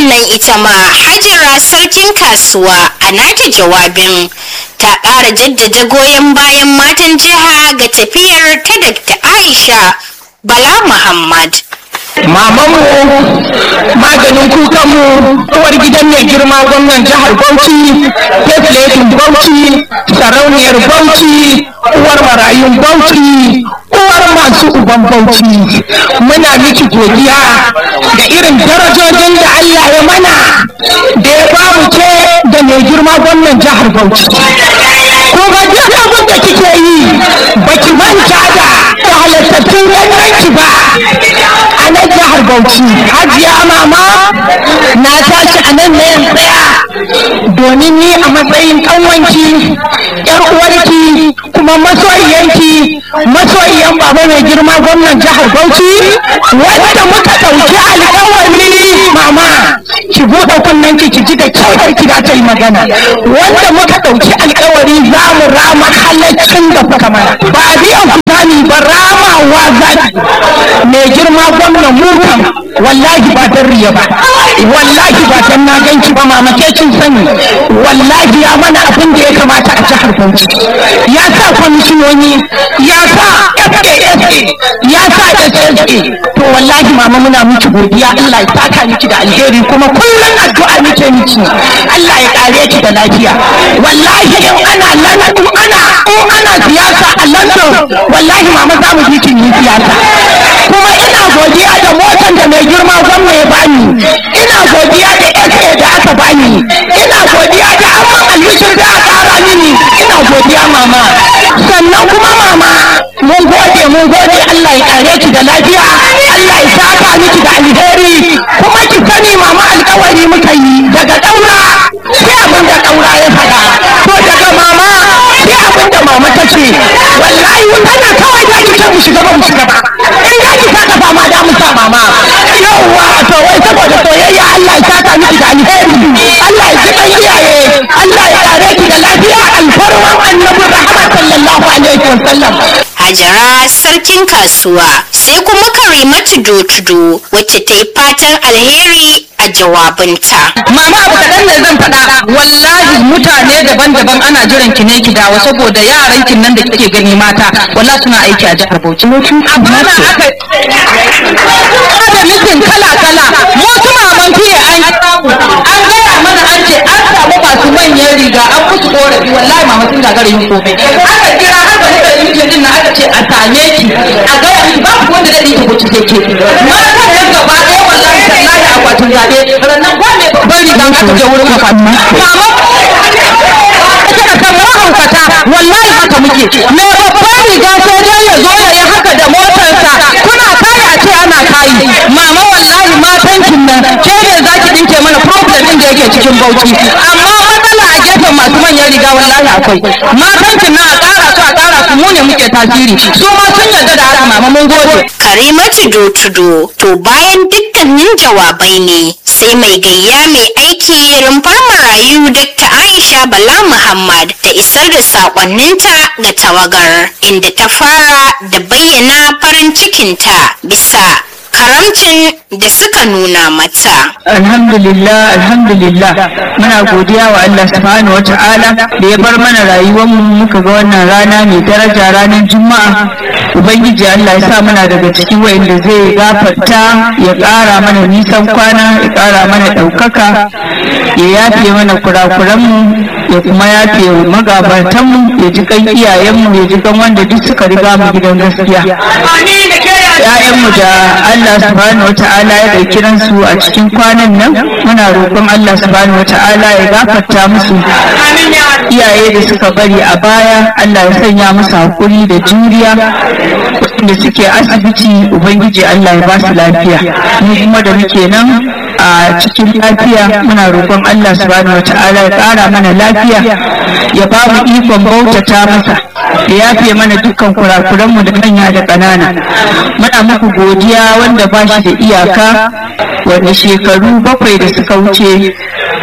nan ita ma hajara sarkin kasuwa a nata jawabin ta ƙara jaddada goyon bayan matan jiha ga tafiyar ta Dr. Aisha Bala Muhammad. mamanmu maganin kukanmu uwar gidan mai girma gwamnan jihar bauchi tefletin bauchi sarauniyar bauchi uwar marayun bauchi uwar masu uban bauchi muna miki godiya da irin darajojin da allah ya mana da ya bamu ke da mai girma gwamnan jihar bauchi kuma duk abin da kike yi baki manta da da halittattun ganganki ba a nan jihar Bauchi. Hajiya mama na tashi a nan ne in tsaya domin ni a matsayin kanwanki yar uwarki kuma masoyiyanki masoyiyan baba mai girma gwamnan jihar Bauchi wanda muka ɗauki alƙawari mama ki buɗe kunnen ki ki ji da kyau ki da ta yi magana wanda muka ɗauki alƙawari za mu rama halaccin da kuka mana ba biyan ku zani ba ramawa zani mai girma gwamnan mu kam wallahi ba dan riya ba wallahi ba dan na ganki ba mama ke kin sani wallahi ya mana abin da ya kamata a jihar Bauchi ya sa kwamishinoni ya sa FASA ya sa SSA to wallahi mama muna miki godiya Allah ya saka miki da alheri kuma kullum addu'a muke miki Allah ya kare ki da lafiya wallahi in ana lana in ana in ana siyasa a London wallahi mama za mu ji kin yi siyasa kuma ina godiya da motan da mai girma gwamna ya bani ina godiya da SA da aka bani ina godiya da amman albishir da aka kara mini ina godiya mama sannan kuma mama mun gode mun gode Allah ya kare ki da lafiya Allah ya saka miki da alheri kuma ki sani mama alkawari muka yi daga daura sai abin da daura ya faɗa to daga mama sai abin da mama ta ce wallahi tana kawai da ki ce mu shiga ba mu shiga ba in da ki saka fama da mu sa mama yawwa to wai saboda soyayya Allah ya saka miki da alheri Allah ya ji kan iyaye Allah ya kare ki da lafiya alfarman annabi rahama sallallahu alaihi wasallam Hajara sarkin kasuwa sai kuma Karimatu Dotudo wacce ta yi fatan alheri a jawabinta. Mama abu kaɗan ne zan faɗa wallahi mutane daban-daban ana jiran ki ne ki dawo saboda yaran kin nan da kike gani mata wallahi suna aiki a jihar Bauchi. Amma na aka da mitin kala-kala mu su maman fiye an an gaya mana an ce an samu masu manyan riga an musu korafi wallahi mama sun gagara yin komai. Aka kira har da muka yi mitin din na aka ce a same ki a gaya miki ba ku wanda zai yi Bauchi sai ke. Matan nan gaba ɗaya wallahi tallahi akwatin zaɓe rannan ba mai babban riga aka je wurin akwatin. Mama kika san mahaukata wallahi haka muke me babban riga sai dai ya zo ya yi haka da motarsa kuna kaya a ce ana kayi mama wallahi matan kin nan ke ne za ki dinke mana problem din da yake cikin bauchi amma matsala a gefen masu manyan riga wallahi akwai matan kin nan a ƙara su a ƙara su mu ne muke tasiri su ma sun yarda da haka mama mun gode Karimatu Dotudo to bayan dukkanin jawabai ne sai mai gayya mai aiki rumfar marayu Dr. Aisha Bala Muhammad da isar da sakonninta ga tawagar inda ta fara da bayyana farin cikinta bisa karamcin da suka nuna mata. alhamdulillah alhamdulillah muna godiya wa Allah subhanahu wata'ala da ya bar mana rayuwar mu muka ga wannan rana mai daraja ranar juma'a ubangiji Allah ya sa muna daga cikin wa'inda zai gafarta ya ƙara mana nisan kwana ya ƙara mana ɗaukaka ya yafe mana kurakuranmu ya kuma yafe magabatanmu ya ji kan iyayenmu ya ji kan wanda duk suka riga mu gidan gaskiya ‘ya'yanmu da Allah subhanahu wa ta'ala ya ɗauki ransu a cikin kwanan nan muna roƙon Allah subhanahu wa ta'ala ya gafarta musu iyaye da suka bari a baya Allah ya sanya musu hakuri da juriya da suke asibiti ubangiji Allah ya ba su lafiya mu kuma da muke nan a cikin lafiya muna roƙon Allah subhanahu wa ta'ala ya ƙara mana lafiya ya ba mu ikon bautata masa ya yafe mana dukkan kurakuranmu da manya da ƙanana muna muku godiya wanda ba shi da iyaka wanda shekaru bakwai da suka wuce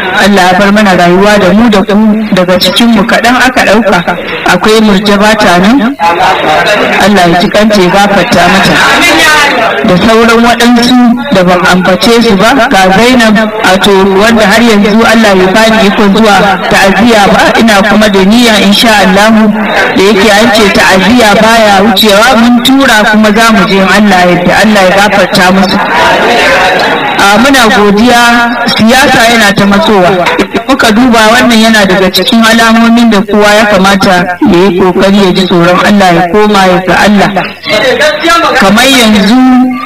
Allah ya bar mana rayuwa da mu da ku daga cikin mu kaɗan aka ɗauka akwai murjaba ta nan Allah ya ji kanta ya gafarta mata da sauran waɗansu da ban ambace su ba ga Zainab wato wanda har yanzu Allah ya bani ikon zuwa ta'aziyya ba ina kuma da niyya insha Allah da yake an ce ta'aziyya baya wucewa mun tura kuma za mu je Allah yadda Allah ya gafarta musu a muna godiya siyasa yana ta matsowa muka duba wannan yana daga cikin alamomin da kowa ya kamata ya yi kokari ya ji tsoron Allah ya koma ya ga Allah kamar yanzu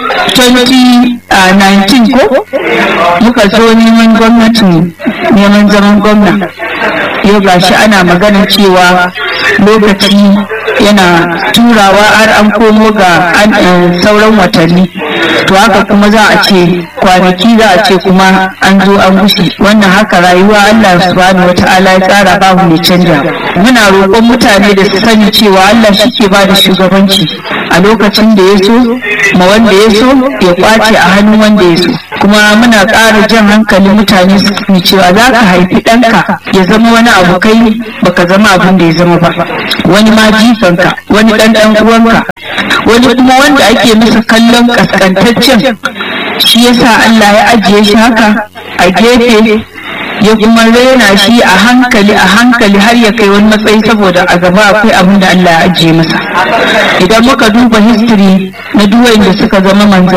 2019 ko muka zo neman gwamnati neman zaman gwamna yau gashi ana magana cewa lokaci yana turawa har an komo ga sauran watanni to haka kuma za a ce kwanaki za a ce kuma an zo an gushe wannan haka rayuwa Allah subhanahu wata'ala ya tsara babu mai canja muna roƙon mutane da su sani cewa Allah shi ke ba da shugabanci a lokacin da ya so ma wanda ya so ya kwace a hannun wanda ya so kuma muna ƙara jan hankalin mutane su sani cewa za ka haifi ɗanka ya zama wani abu kai baka zama abin da ya zama ba wani ma jifanka wani ɗan ɗan uwanka wani kuma wanda ake masa kallon kaskantaccen shi yasa Allah ya ajiye shi haka a gefe ya kuma rena shi a hankali a hankali har ya kai wani matsayi saboda a gaba akwai abin da Allah ya ajiye masa idan muka duba history na duwayen da suka zama manzanni